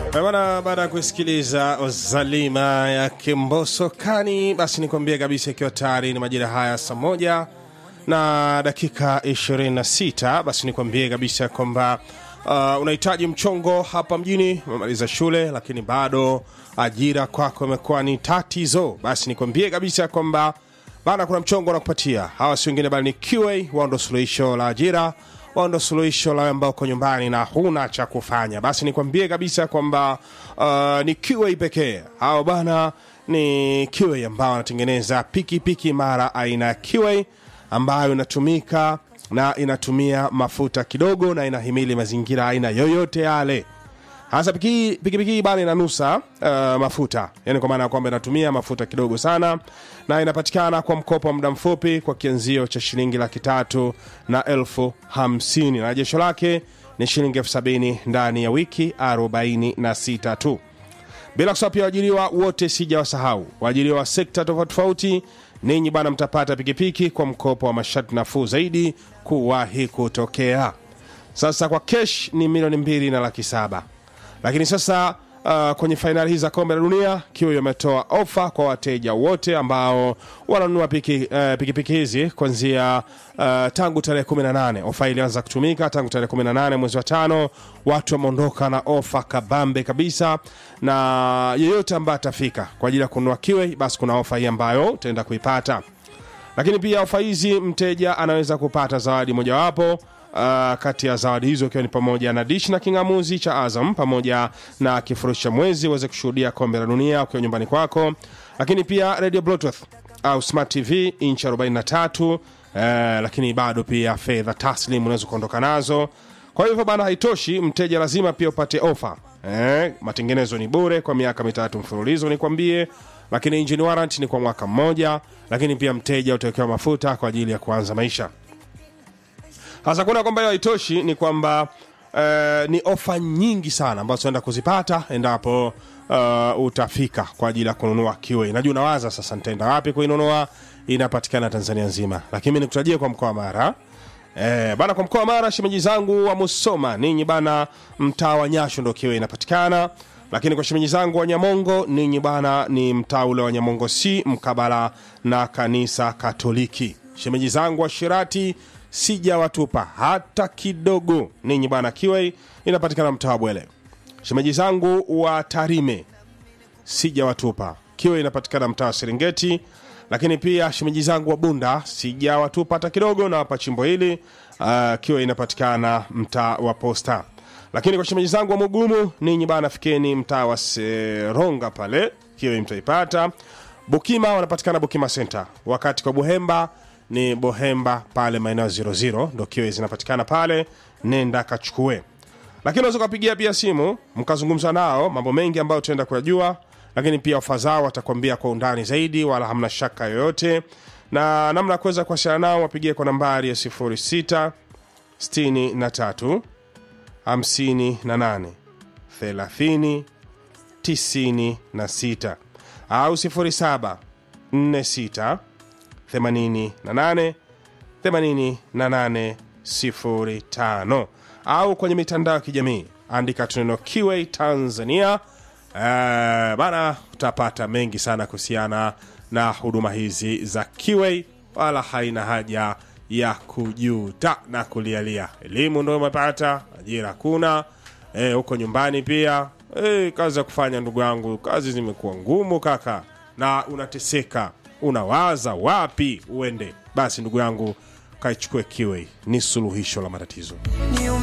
Bwana, baada ya kusikiliza Zalima ya Kimboso Kani, basi nikwambie kabisa, ikiwa tayari ni majira haya saa moja na dakika 26, basi nikwambie kabisa kwamba uh, unahitaji mchongo hapa mjini, umemaliza shule lakini bado ajira kwako imekuwa ni tatizo, basi nikwambie kabisa kwamba bana, kuna mchongo nakupatia. Hawa si wengine bali ni QA, wao ndo suluhisho la ajira wao ndo suluhisho la ambao uko nyumbani na huna cha kufanya, basi nikwambie kabisa kwamba uh, ni QA pekee. Hao bana ni QA ambao wanatengeneza pikipiki mara aina ya QA ambayo inatumika na inatumia mafuta kidogo na inahimili mazingira aina yoyote yale hasa pikipiki pikipiki hii bana inanusa uh, mafuta yani kwa maana ya kwamba inatumia mafuta kidogo sana na inapatikana kwa mkopo wa muda mfupi kwa kianzio cha shilingi laki tatu na elfu hamsini na jesho lake ni shilingi elfu sabini ndani ya wiki 46 tu bila kusahau pia waajiriwa wote sijawasahau waajiriwa wa sekta tofauti tofauti ninyi bana mtapata pikipiki kwa mkopo wa masharti nafuu zaidi kuwahi kutokea sasa kwa kesh ni milioni mbili na laki saba lakini sasa uh, kwenye fainali hizi za kombe la dunia kiwa imetoa ofa kwa wateja wote ambao wananunua pikipiki uh, pikipiki hizi kuanzia uh, tangu tarehe 18 ofa ilianza kutumika tangu tarehe 18 mwezi wa tano watu wameondoka na ofa kabambe kabisa na yeyote ambaye atafika kwa ajili ya kununua kiwe basi kuna ofa hii ambayo utaenda kuipata lakini pia ofa hizi mteja anaweza kupata zawadi mojawapo Uh, kati ya zawadi hizo ikiwa ni pamoja na dish na kingamuzi cha Azam pamoja na kifurushi cha mwezi uweze kushuhudia kombe la dunia ukiwa nyumbani kwako, lakini pia radio bluetooth au smart tv inchi 43 uh, lakini bado pia fedha taslim unaweza kuondoka nazo. Kwa hivyo bana, haitoshi, mteja lazima pia upate ofa eh, matengenezo ni bure kwa miaka mitatu mfululizo nikwambie, lakini engine warranty ni kwa mwaka mmoja, lakini pia mteja utawekewa mafuta kwa ajili ya kuanza maisha hasa kuona kwamba hiyo haitoshi ni kwamba uh, ni ofa nyingi sana ambazo tunaenda kuzipata endapo uh, utafika kwa ajili ya kununua kiwe najua unawaza sasa nitaenda wapi kuinunua inapatikana tanzania nzima lakini mi nikutajie kwa mkoa wa mara Eh, bana kwa mkoa wa Mara shemeji zangu wa Musoma ninyi bana mtaa wa Nyasho ndo kiwe inapatikana lakini kwa shemeji zangu wa Nyamongo ninyi bana ni mtaa ule wa Nyamongo si mkabala na kanisa Katoliki shemeji zangu wa Shirati sijawatupa hata kidogo ninyi bana kiwei inapatikana mtaa wa bwele shemeji zangu wa tarime sijawatupa kiwe inapatikana mtaa wa serengeti lakini pia shemeji zangu wa bunda sijawatupa hata kidogo na hapa chimbo hili uh, kiwe inapatikana mtaa wa posta lakini kwa shemeji zangu wa mugumu ninyi bana fikeni mtaa wa seronga pale kiwe mtaipata bukima wanapatikana bukima center wakati kwa buhemba ni bohemba pale maeneo 00 ndo kiwe zinapatikana pale nenda kachukue lakini unaweza ukapigia pia simu mkazungumza nao mambo mengi ambayo tutaenda kuyajua lakini pia ofa zao watakwambia kwa undani zaidi wala hamna shaka yoyote na namna ya kuweza kuwasiliana nao wapigie kwa nambari ya 06 63 58 30 96 au 07 46 88 88 05 au kwenye mitandao ya kijamii andika tuneno kiwe tanzania uh, bana utapata mengi sana kuhusiana na huduma hizi za kiwe wala haina haja ya kujuta na kulialia elimu ndo umepata ajira kuna eh, huko nyumbani pia eh, kazi ya kufanya ndugu yangu kazi zimekuwa ngumu kaka na unateseka unawaza wapi uende basi ndugu yangu kaichukue kiwe ni suluhisho la matatizo